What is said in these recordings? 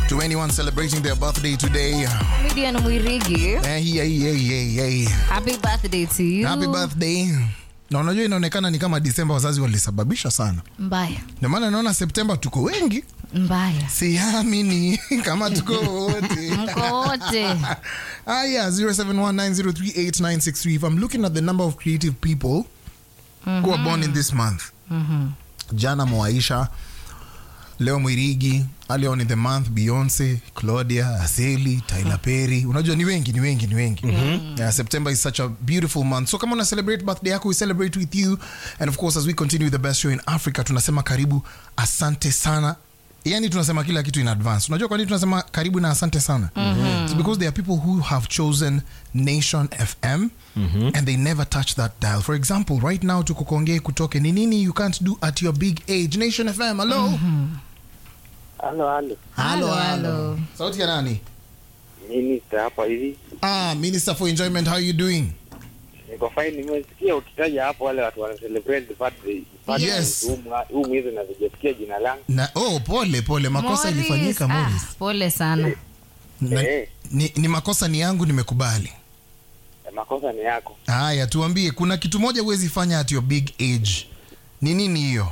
to anyone celebrating their birthday today. Comedian Mwirigi, Eh, yeah, yeah, yeah, yeah. happy birthday to you. Happy birthday. Na unajua inaonekana ni kama Disemba wazazi walisababisha sana, Mbaya, ndio maana naona Septemba tuko wengi, mbaya. siamini kama tuko wote. Mko wote. Ah, yeah, 0719038963. If I'm looking at the number of creative people who are born in this month, jana Moaisha, leo Mwirigi, earlier on in the month Beyonce, Claudia, Aseli, Tyler Perry. Unajua ni wengi, ni wengi, ni wengi. Yeah, September is such a beautiful month. So kama una celebrate birthday yako, we celebrate with you. And of course, as we continue the best show in Africa, tunasema karibu, asante sana. Yani tunasema kila kitu in advance. Unajua kwa nini tunasema karibu na asante sana? It's because there are people who have chosen Nation FM and they never touch that dial. For example, right now tuko Kongee kutoke. Ni nini you can't do at your big age? Nation FM, hello. Halo, halo. Halo, Halo, halo. halo. Sauti ya nani? Minister hapa hivi. Ah, Minister for Enjoyment, how are you doing? Niko fine, nimesikia ukitaja hapo wale watu wana celebrate birthday. birthday Yes. huu mwa- Huu mwezi na sijasikia jina langu. Na, oh, pole pole, makosa Morris, ilifanyika Morris. Ah, pole sana. Na, Eh. ni, ni makosa ni yangu, nimekubali. Makosa ni yako. Haya, tuambie, kuna kitu moja huwezi fanya at your big age. Ni nini hiyo?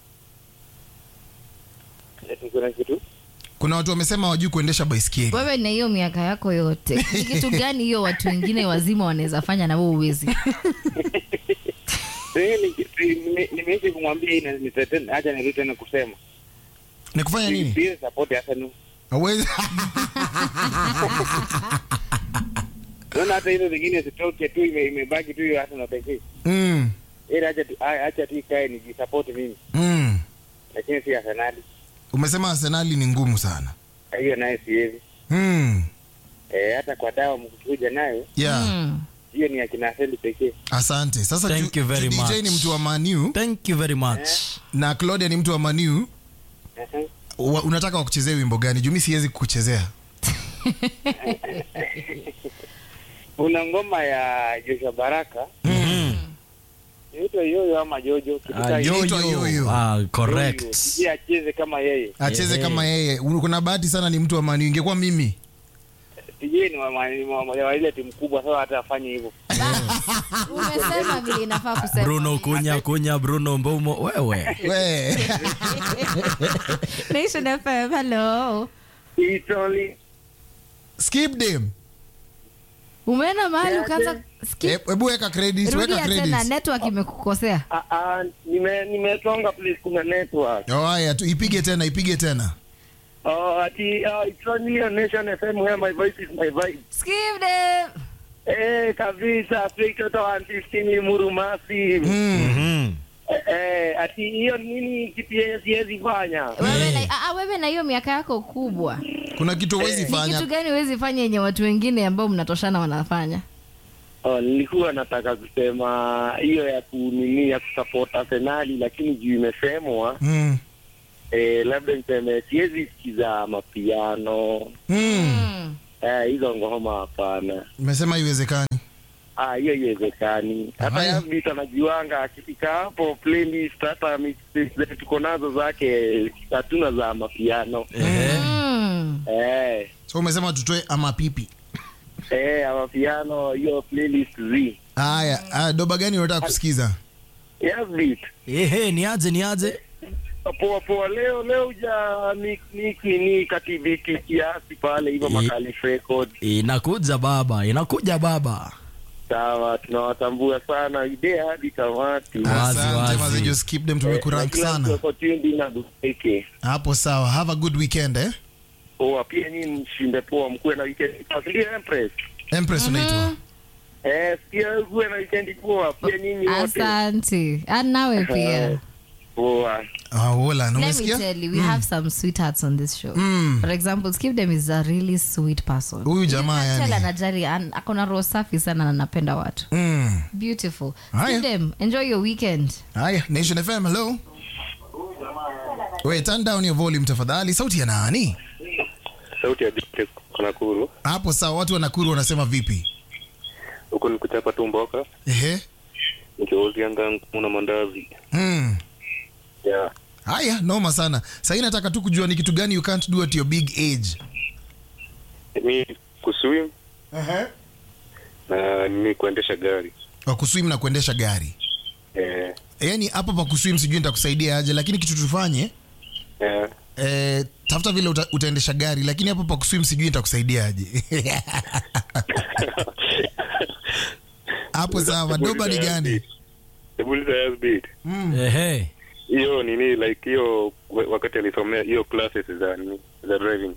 Eti kuna kitu? Kuna watu wamesema wajui kuendesha baiskeli. Wewe na hiyo miaka yako yote, ni kitu gani hiyo watu wengine wazima wanaweza fanya na wewe uwezi? Sasa ni kitu nime- nimeishi kumwambia hii na nitetene acha nirudi tena kusema. Ni kufanya nini? Please support Arsenal. Hauwezi. Unaona hata hizo zingine zitoke tu ime- imebaki tu hiyo Arsenal pekee. mm, Ila acha tu a- acha tu ikae nijisupport mimi. mm. Lakini si Arsenal. Umesema Arsenali ni ngumu sana. Hiyo naye siwezi. Mm. Eh, hata kwa dawa mkikuja nayo Yeah. Mm. hiyo ni akina Arsenal pekee. Asante. Sasa Thank ju- you very ju- DJ much. ni mtu wa Manu Thank you very much. na Claudia ni mtu wa Manu. Ehe. Wa, unataka wakuchezee wimbo gani? Juu mi siwezi kukuchezea. Kuna ngoma ya Joshua Baraka inaitwa Yoyo ama Jojo kitu Ah, kama hiyo. Inaitwa yo, yo, yo. yo. Ah, Yoyo. correct. Sijui acheze kama yeye. Acheze Yeah. kama yeye. Kuna bahati sana ni mtu wa Manu. Ingekuwa mimi. Sijui ni wa- wa- ni wa wa ile timu kubwa sasa hata afanye hivyo. Umesema vile inafaa kusema. Bruno kunya kunya Bruno Mbomo wewe. We. Nation FM, hello. It's only Skip them. Umeenda mahali ukaanza skip. Eh, Hebu weka credits, weka Rudia tena, credits. network imekukosea. ah ah nime nimetonga please kuna network. Oh, haya tu ipige tena, ipige tena. Oh ati uh, it's only on Nation FM where my voice is my vibe. Skip them. Eh kabisa straight out of 115 Muru Massive. Mm. Mhm. Eh, eh ati hiyo nini kitu yenye siwezi fanya. Wewe na ah, ah, wewe na hiyo miaka yako kubwa. Kuna kitu huwezi Ni kitu fanya. gani huwezi fanya yenye watu wengine ambao mnatoshana wanafanya? Oh, nilikuwa nataka kusema hiyo ya kunini ya kusupport Arsenali, lakini juu imesemwa Mm. eh, labda niseme siwezi sikiza mapiano Mm. Mm. eh, hizo ngoma hapana. Umesema haiwezekani. Ah, hiyo haiwezekani. Hata Haya. Yasbit anajuanga akifika hapo playlist, hata mixtape zetu tuko nazo zake, hatuna za mapiano Ehe. Mm. eh, So umesema tutoe ama pipi. eh, mapiano hiyo playlist z Haya, ah, doba gani unataka kusikiza? Yasbit Ehe, niaje niaje? poa poa, leo leo uja mix mix nini kativiti kiasi pale hivyo Eh. Makalif Record. Inakuja baba, inakuja baba. Sawa, tunawatambua sana idea hadi tamati. Wazi, Asante wazi. maze, just keep them Eh, tumekurank na kila mtu sana. ako tuned in na dupeke. Hapo sawa. Have a good weekend eh. Poa, pia nyinyi mshinde poa, mkuwe na weekend. Asilia Empress. Empress unaitwa. Eh, pia kuwe na weekend poa, pia nyinyi wote. Asante. And nawe pia. Poa. Ah, wola, Let me umesikia? tell you, we have some sweethearts on this show. Mm. For example, Skip them is a really sweet person. Huyu jamaa Tell yani. anajali an- ako na roho safi sana na anapenda watu. Mm. Beautiful. Haya. Skip them. Enjoy your weekend. Haya, Nation FM, hello. Wait, turn down your volume tafadhali. Sauti ya nani? Sauti ya Dite Nakuru. Hapo sawa, watu wa Nakuru wanasema vipi? Huko ni kuchapa tu mboka, Ehe. nikiwauzia ngangu na mandazi. Mm. Yeah. haya noma sana sahii nataka tu kujua ni kitu gani you can't do at your big age mi kuswim na ni kuendesha gari wa kuswim na kuendesha gari eh, yaani hapo pa kuswim sijui nitakusaidia aje lakini kitu tufanye eh, eh, tafuta vile uta, utaendesha gari lakini hapo pa kuswim sijui nitakusaidia aje hapo sawa doba ni gani Ebuliza Yazbid. Ehe. hiyo nini like hiyo wa- wakati alisomea hiyo classes za nini za driving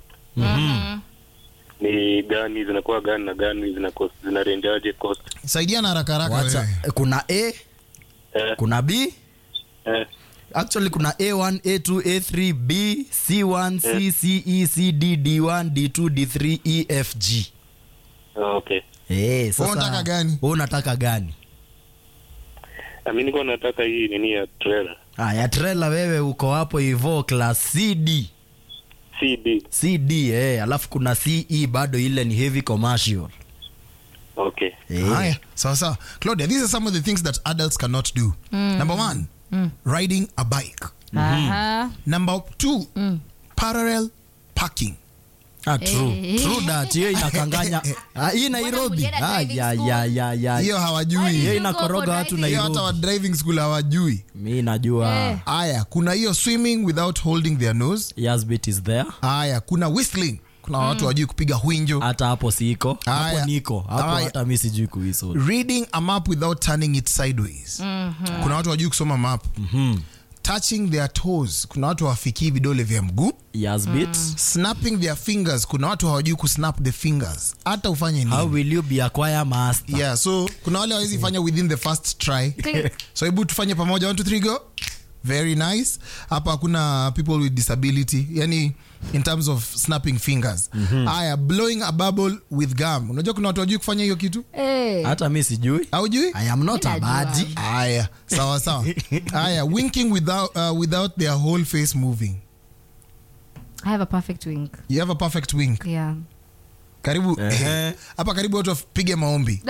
ni gani zinakuwa gani na gani zinakuwa zinarendaje cost saidiana haraka haraka Wacha, wewe. kuna a eh, kuna b eh, actually kuna a1 a2 a3 b c1 c c e c d d1 d2 d3 e f g oh, okay Eh, sasa Wewe unataka gani? wewe unataka gani Ah, mi nilikuwa nataka hii nini ya trailer haya trela wewe uko hapo hivo class cd cd cd eh, alafu kuna ce bado ile ni heavy commercial okay eh. haya sawa sawa claudia these are some of the things that adults cannot do number one riding a bike Aha. number two parallel parking Ah, true. Eh. True that. hiyo inakanganya Ah, hii nairobi mlienda Ah, driving ya, school? ya, ya, ya. hiyo hawajui hiyo you go inakoroga for watu driving? hiyo hata wa nairobi driving school hawajui mi najua Eh. haya kuna hiyo swimming without holding their nose Yasbit is there haya kuna whistling kuna watu wajui kupiga hwinjo hata hapo siko Aya. hapo niko hapo Aya. hata mi sijui kuhiso reading a map without turning it sideways kuna watu wajui kusoma map touching their toes kuna watu hawafikii vidole vya mguu Yasbit snapping their fingers kuna watu hawajui kusnap the fingers hata ufanye how nini will you be a choir master yeah so kuna wale hawezi fanya within the first try Think- so hebu tufanye pamoja one, two, three, go very nice hapa hakuna people with disability yani in terms of snapping fingers haya blowing a bubble with gum unajua kuna watu wajui kufanya hiyo kitu Eh. hata mi sijui aujui i am not a Mi najua. badi haya sawa sawa haya winking without, uh, without their whole face moving I have a perfect wink. you have a perfect wink Yeah. karibu Ehe. hapa karibu watu wapige maombi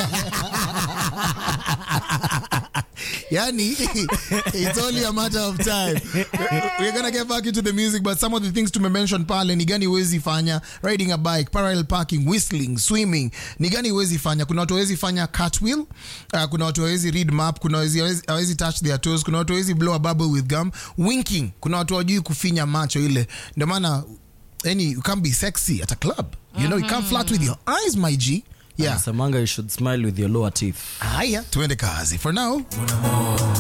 yani it's only a matter of time we're gonna get back into the music but some of the things tumemention pale ni gani huwezi fanya riding a bike parallel parking whistling swimming ni gani huwezi fanya kuna watu hawezi fanya cartwheel uh, kuna watu hawezi read map kuna hawezi- hawezi hawezi touch their toes kuna watu hawezi blow a bubble with gum winking kuna watu hawajui kufinya macho ile ndio maana yani you can't be sexy at a club you know you can't flirt with your eyes my g yeah Nasemanga you should smile with your lower teeth haya tuende kazi for now